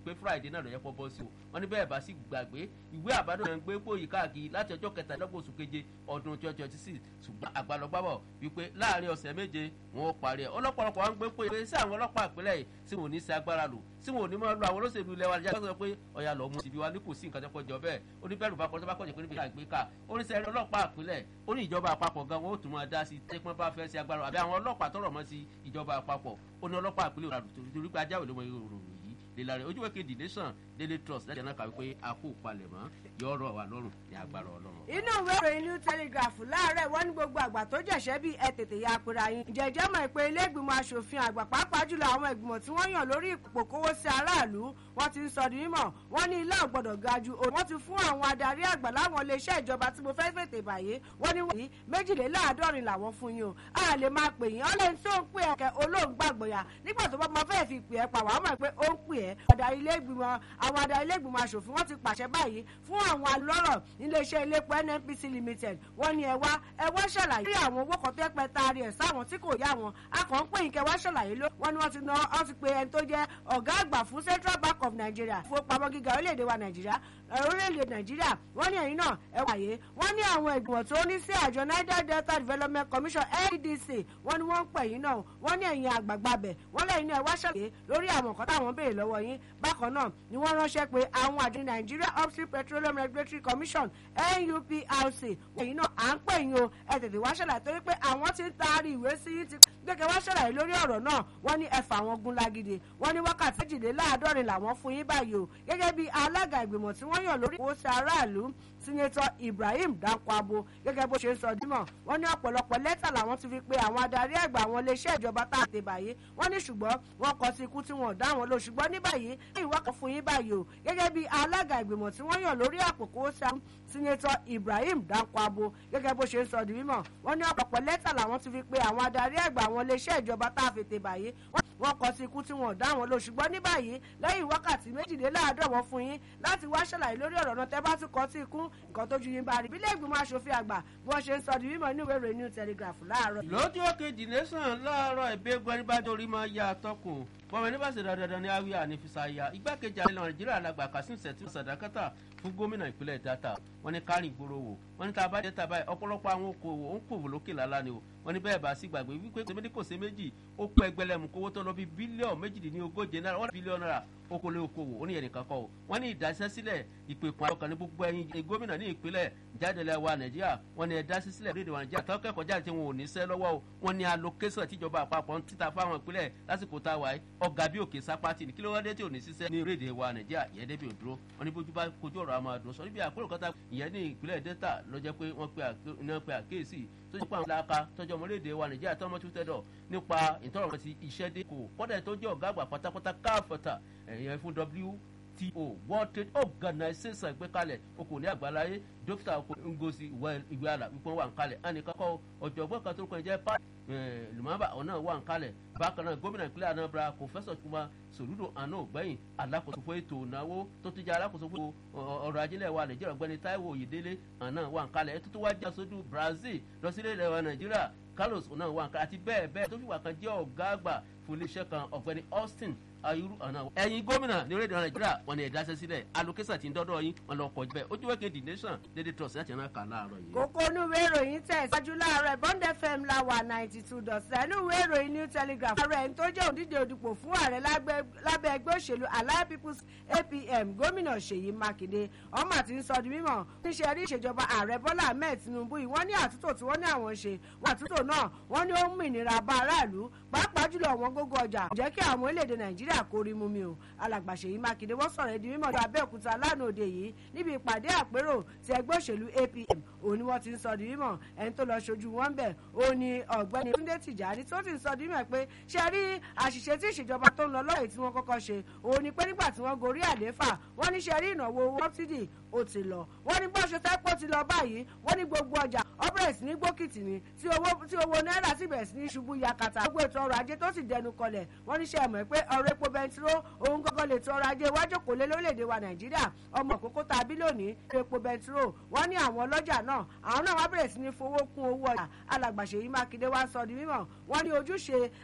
pé friday náà ló yẹ kó bọ́ sí o wọ́n ní bẹ́ẹ̀ bá sì gbàgbé ìwé àbádọ́ náà ń gbé pòyì káàkiri láti ọjọ́ kẹtàlélọ́gbọ̀n oṣù keje ọdún twenty twenty six ṣùgbọ́n àgbàlọ́gbàbọ̀ wípé láàrin ọ̀sẹ̀ méje wọn ò parí ẹ̀ ọlọ́pọ̀lọpọ̀ wọn ń gbé pòyì sí àwọn ọlọ́pàá ìpínlẹ̀ yìí tí wọn ò ní sí agbára lò tí wọn ò ní máa lo àwọn olóṣèlú ilẹ̀ wa níjà sọ pé ọ̀yà lọ́ọ́ mú síbi wa ní kò sí nǹkan tó kọjọ bẹ́ẹ̀ oníbẹ̀rù bá kọjá bá kọjá pé níbi àgbéká oníṣẹ́ ọlọ́pàá ìpínlẹ̀ ó ní ìjọba àpapọ̀ gan wọn ó tún máa dá sí tẹ́pọ́n bá fẹ́ sí agbára àbí àwọn ọlọ́pàá tọrọ mọ́ sí ìjọba àpapọ̀ ó ní ọlọ́pàá ìpínlẹ̀ òràdù torí pé ajáwé ló mọ ìròyìn yìí lèlà rẹ̀ ojú wẹ́kẹ̀ nation daily trust lẹ́yìn náà kàwé pé a kò palẹ̀ mọ́ yọ ọ̀rọ̀ wà lọ́rùn ní agbára ọlọ́run. inú ìwé ìròyìn new telegraph láàárẹ̀ wọ́n ní gbogbo àgbà tó jẹ̀ṣẹ́ bí ẹ tètè ya apẹ̀rẹ̀ yín. ìjẹ́jẹ́ mọ̀ pé ilé ìgbìmọ̀ asòfin àgbà pàápàá jùlọ àwọn ìgbìmọ̀ tí wọ́n yàn lórí ipò kówó sí aráàlú wọ́n ti ń sọ di mímọ̀ wọ́n ní ilé ọ̀gbọ́dọ̀ ga ju òun. wọ́n ti fún àwọn adarí àgbà láwọn iléeṣẹ́ ìjọba tí mo fẹ́ fètè bàyè wọ́n ní wọ̀nyí méjìléláàádọ́rin làwọn fún yín o. a lè máa pè yín ọlẹ́ni tó ń pè ẹ̀kẹ́ olóńgbàgbọ̀yà nígbà tó bá mọ fẹ́ẹ́ fi pè ẹ́ pa wàá mọ̀ pé ó ń pè ẹ́. adarí ilé ìgbìmọ̀ àwọn adarí ilé ìgbìmọ̀ asòfin wọ́n ti pàṣẹ báyìí fún àwọn alọ́rọ̀ iléeṣẹ́ iléepo nnpc limited wọ́n ní ẹ wá ẹ wá ṣàlàyé lórí àwọn owó kan tó pẹ́ taari ẹ̀ sáwọn tí kò yá wọn a kàn ń pè yín kẹ́ wá ṣàlàyé ló wọ́n ní wọ́n ti ná wọ́n ti pe ẹni tó jẹ́ ọ̀gá àgbà fún central bank of nigeria ìfowópamọ́ gíga orílẹ̀-èdè wa nàìjíríà orílẹ̀-èdè nàìjíríà wọ́n ní ẹ̀yìn náà ẹ wáyé wọ́n ní àwọn ìgbìmọ̀ tó ní sí àjọ niger delta development commission ndc wọ́n ní wọ́n ń pè yín náà wọ́n ní ẹ̀yìn àgbààgbà bẹ̀ wọ́n lẹ́yìn náà ẹ wá ṣàlàyé lórí àwọn nǹkan táwọn béèrè lọ́wọ́ yín bákan náà ni wọ́n ránṣẹ́ pé àwọn àjọ nigeria upstream petroleum regulatory commission nuprc ẹ̀yìn náà à ń pè yín o ẹ tètè wá ṣàlàyé torí pé àwọn ti ń taari ìwé sí yín ti gbẹ̀gẹ̀ wá ṣàlàyé lórí ọ̀rọ̀ náà wọ́n ní ẹ̀fà àwọn gun lágídé wọ́n ní wákàtí méjìléláàádọ́rin làwọn fún yín báyìí o gẹ́gẹ́ bí alága ìgbìmọ̀ tí wọ́n yàn lórí ìwòsí aráàlú sínétọ ibrahim dankwabo gẹ́gẹ́ bó ṣe ń sọ dímọ̀ wọ́n ní ọ̀pọ̀lọpọ̀ lẹ́tà làwọn ti fi pe àwọn adarí àgbà àwọn iléeṣẹ́ ìjọba tá a ti báyìí wọ́n ní ṣùgbọ́n wọ́n kọ sí ikú tí wọ́n dá wọn lò ṣùgbọ́n ní báyìí ìwọ́ kan fún yín báyìí o gẹ́gẹ́ bí alága ìgbìmọ̀ tí wọ́n yàn lórí àpòkó sínétọ ibrahim dankwabo gẹ́gẹ́ bó ṣe ń sọ dímọ̀ wọ́n ní ọ̀pọ̀lọpọ̀ lẹ́tà làwọn ti fi pe àwọn adarí àgbà àwọn iléeṣẹ́ ìjọba tá a fi tè báyìí wọ́n kọ sí ikú tí wọ́n dá wọn lò ṣùgbọ́n ní báyìí lẹ́yìn wákàtí méjìléláàádọ́wọ́ fún yín láti wá ṣàlàyé lórí ọ̀rọ̀ náà tẹ́ bá tún kọ sí ikú nǹkan tó ju yín bá rí bílẹ̀ ìgbìmọ̀ asòfin àgbà bí wọ́n ṣe ń sọ di mímọ́ inú ìwé ìròyìn new telegraph láàárọ̀. lójú òkèjì nation láàárọ̀ ìbéègbọ́n ní bá dorí máa ya àtọkùn bọ́mọ ní bá ṣe dandan ní awia ní fisaya igbákejì àlẹ́ nàìjíríà alàgbà kasim sẹ̀tì sàdákàtà fún gómìnà ìpínlẹ̀ data wọ́n ní kárìn ìgboro wò wọ́n ní tá a bá dé tàbá ọ̀pọ̀lọpọ̀ àwọn okòwò ń kòwò lókè lálá ni o wọ́n ní bẹ́ẹ̀ bá sí gbàgbé wípé kò sí kò sí méjì ó pẹ́ ẹgbẹ́lẹ́mù kówó tó lọ bí bílíọ̀nù méjìdínlógóje náírà wọ́n bílíọ̀nù náírà okòlè okòwò ó ní yẹn nìkan kọ́ o wọ́n ní ìdásẹ́sílẹ̀ ìpèkùn àyọkàn ní gbogbo ẹyin gómìnà ní ìpínlẹ̀ jáde wa nàìjíríà wọ́n ní ẹ̀dá sísílẹ̀ lóde wa nàìjíríà tó kẹ́kọ̀ọ́ jáde tí wọn ò ní sẹ́ lọ́wọ́ o wọ́n ní allocation tíjọba àpapọ̀ ń títa fáwọn ìpínlẹ̀ lásìkò tá a wà yìí ọ̀gá bí òkè sápátì ní kí ló wá dé tí ò ní sísẹ́ ní orílẹ̀-èdè wa nàìjíríà ìyẹn débi òdúró wọ́n ní bójú bá kojú ọ̀rọ̀ àmọ́ àdùn sọ níbi àpérò kọ́ta ìyẹn ní ìpínlẹ̀ delta ló jẹ́ pé wọ́n pe àkíyèsí tó jẹ́ pé àwọn làákà tọ́jú ọmọ orílẹ̀-èdè wa nàìjíríà tó ọmọ tó tẹ̀dọ̀ nípa ìtọ́rọ̀ ti iṣẹ́ dé kò kọ́dà tó jẹ́ ọ̀gá àgbà pátápátá káfọ́tà ẹ̀yẹn fún wto world trade organization ìgbékalẹ̀ okò ní àgbáláyé dókítà oko ngosi ìwé àlà wípé wà ń kalẹ̀ ẹnìkankan ọ̀jọ̀gbọ́n kan tó kàn jẹ́ pa lumaba ọ̀nà wà ń kalẹ̀ bákan náà gómìnà ìpínlẹ̀ anambra professor kuma soludo àná ògbẹ́yìn alákòóso fún ètò ìnáwó tó ti jẹ́ alákòóso fún ọrọ̀ ajílẹ̀ wa nàìjíríà ọ̀gbẹ́ni taiwo oyèdélé àná wà ń kalẹ̀ ètò tó wá jẹ́ aṣojú brazil lọ sílẹ̀ ilẹ̀ wa nàìjíríà carlos ọ̀nà wà ń kalẹ̀ àti bẹ́ẹ̀ bẹ́ẹ̀ tó fìwà kan jẹ́ ọ̀gá àgbà fún iléeṣẹ́ kan ọ̀gbẹ́ni austin ayuru ọ̀nà ẹ̀yin gómìnà ní orílẹ̀-èdè nàìjíríà wọn ni ẹ̀dá sẹ́sílẹ̀ allocation ti ń dọ́dọ̀ yín wọn lọ kọ̀ bẹ́ẹ̀ ojú wẹ́kẹ̀ the nation dédé trust láti ẹ̀rọ kà láàárọ̀ yìí. kókó inú ìwé ìròyìn tẹ̀ ṣáájú láàárọ̀ bond fm la wà ninety two dot seven inú ìwé ìròyìn new telegraph. ààrẹ ẹni tó jẹ́ òdìdè òdìpọ̀ fún ààrẹ lábẹ́ ẹgbẹ́ òṣèlú allied people's apm gómìnà ṣèyí mákindé ọmọ àti ń sọ di mímọ̀ níṣẹ́ rí ìṣèjọba ààrẹ bọ́lá ahmed tinubu yìí wọ́n ní àtúntò tí wọ́n ní àwọn ṣe wọ́n àtúntò náà wọ́n ní ó ń mìnira bá aráàlú pàápàá jùlọ àwọn gógó ọjà jẹ́ kí àwọn orílẹ̀-èdè nàìjíríà kó rí mú mi o alàgbà ṣèyí mákindé wọ́n sọ̀rọ̀ ẹ̀dí mímọ̀ lọ abẹ́òkúta lánàá òde yìí níbi ìpàdé àpérò ti ẹgbẹ́ òṣèlú apm òun ni wọ́n ti ń sọ di mímọ̀ ẹni tó lọ ṣojú wọn bẹ̀ òun ni ọ̀gbẹ́ni túndé tìjàní tó ti ń sọ di mímọ̀ pé ṣe rí àṣìṣe tí ìṣèjọba tó ń lọ lọ́yẹ̀ tí wọ́n kọ́kọ́ ṣe òun ni pé nígbà tí wọ́n gorí àlééfà wọ́n ní ṣe rí ìnáwó sọ́bsidì ó ti lọ wọ́n ní bó ṣe fẹ́ pọ̀ ti lọ báyìí wọ́n ní gbogbo ọjà ọbẹ̀rẹ̀ sí ní gbókìtì ni tí owó náírà sì bẹ̀rẹ̀ sí ní ṣubú yakata gbogbo ètò ọrọ̀ ajé tó sì dẹnu kọlẹ̀ wọ́n ní ṣe ẹ̀mọ́ pé ọ̀rọ̀ epo bẹntiró òun gọ́gọ́ lè tó ọrọ̀ ajé iwájú kò lé lórílẹ̀‐èdè wa nàìjíríà ọmọ òkókó tàbí lónìí epo bẹntiró wọ́n ní àwọn ọlọ́jà náà àwọn náà wá bẹ̀rẹ̀ sí ní fowó kún owó ọjà alàgbàṣe yìí mákindé wá sọ di mímọ̀ wọ́n ní ojúṣe